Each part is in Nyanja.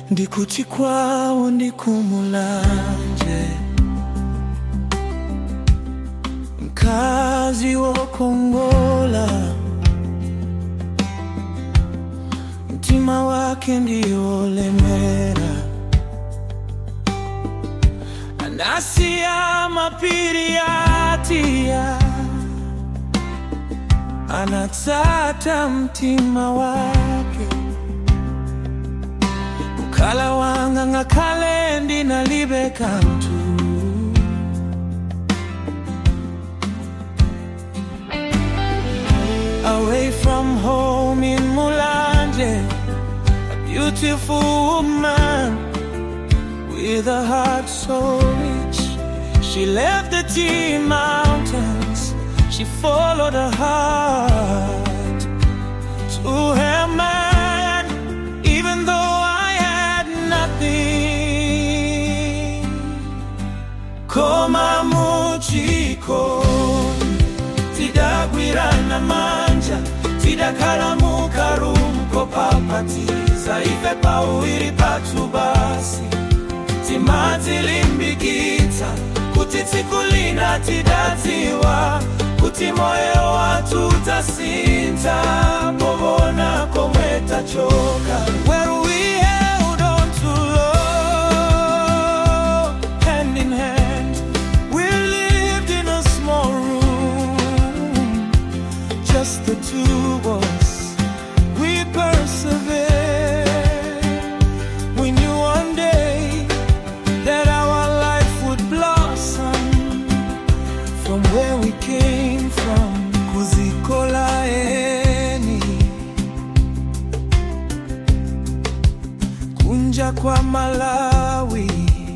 ndikuti kwawo ndikumulanje mkazi wokongola mtima wake ndio lemera anasiya mapiri yatia anatata mtima wake mukala wanga ngakhale ndinalibe kanthu away from home in Mulanje a beautiful woman with a heart so rich she left the tea mountains she followed her heart to her man even though I had nothing koma muchikoni tidagwirana manja tidakhala mukarumko papatiza ife pawiri pathu basi timadzilimbikitsa kuti tsiku lina tidadziwa kuti moyo wathu utasintha povona komwe tachoka Where we held on to love, hand in hand we lived in a small room just the two of us we persevered we knew one day that our life would blossom from where we came from kuzikolaeni kunja kwa malawi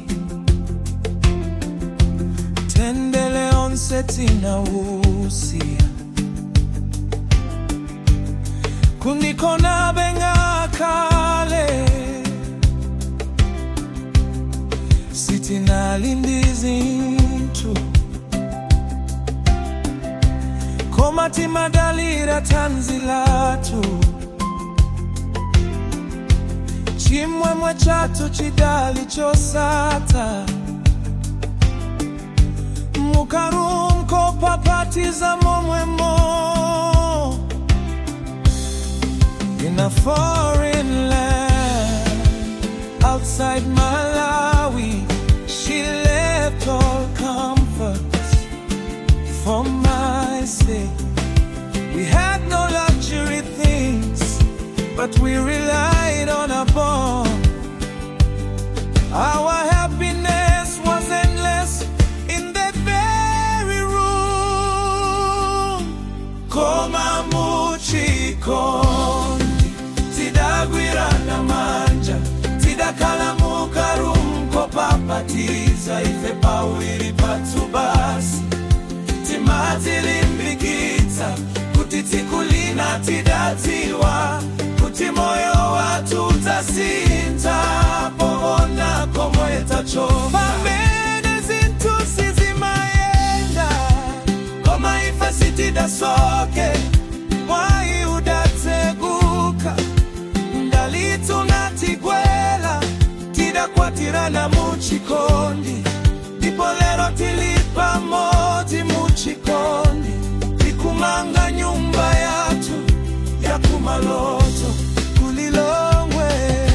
tendele onse tinawusia kundikona bengakale sitinalindizinthu koma timadalira tanzi lathu chimwemwe chathu chidali chosata mukarumko papatiza momwemo in a foreign land outside Malawi. She left all comforts for my sake. We had no luxury things, but we relied on a bond. Our happiness was endless in that very room. Koma muchikondi tidagwirana manja tidakhala mukarumko papatiza ife pawiri pathu basi timadzilimbikitsa kuti tsiku lina tidadziwa kuti moyo wathu utasintha povona komwe tachoka pamene zinthu sizimayenda koma ife sitidasoke mwayi udatseguka ndalithu natigwela tidakwatirana muchikondi ndipo lero tili pamodzi muchikondi tikumanga nyumba yathu yakumaloto kulilongwe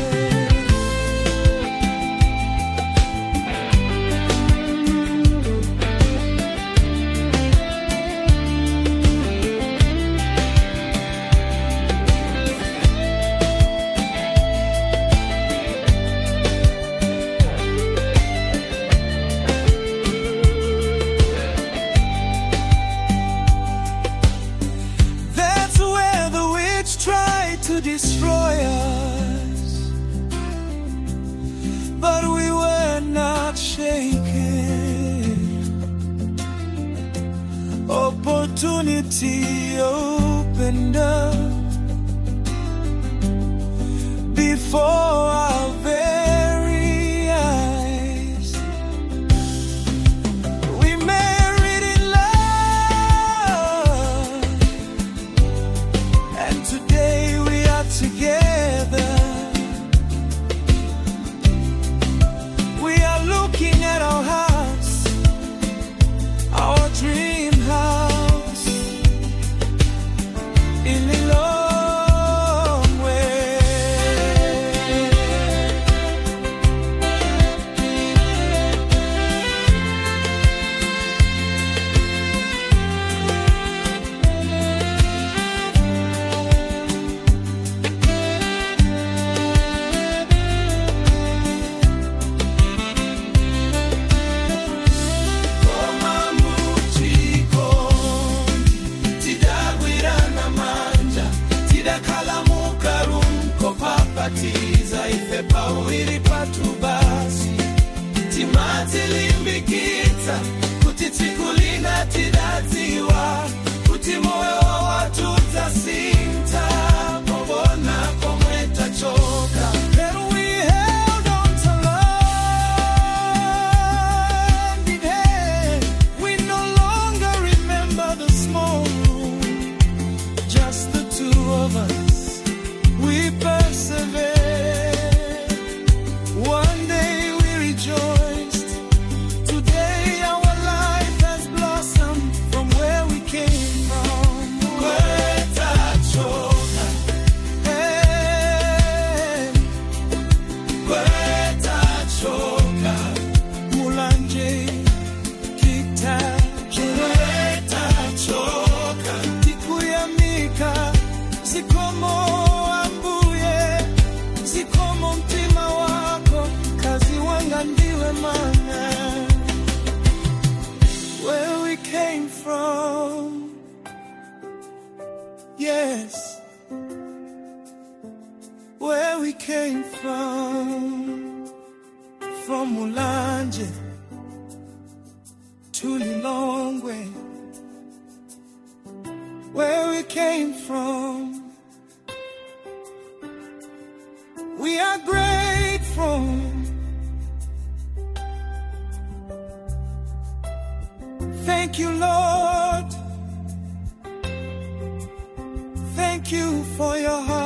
That's where the witch tried to destroy us. But we were not shaken. Opportunity opened up before our very eyes. We married in love. And today we are together tikulingatiradziwa kuti moyo watudzasinta pobona komwe tachoka And we held on to love in hand. We no longer remember the small room, just the two of us. We persevered. One day we rejoiced. Today our life has blossomed from where we came from. Kwetachoka. Hey. Kwetachoka. Mulanje kitacho. Kwetachoka. Tikuyamika zikomo ambuye zikomo mtima wako kazi wanga ndiwe mana where we came from yes where we came from from mulanje to lilongwe where we came from We are grateful. Thank you, Lord. Thank you for your heart.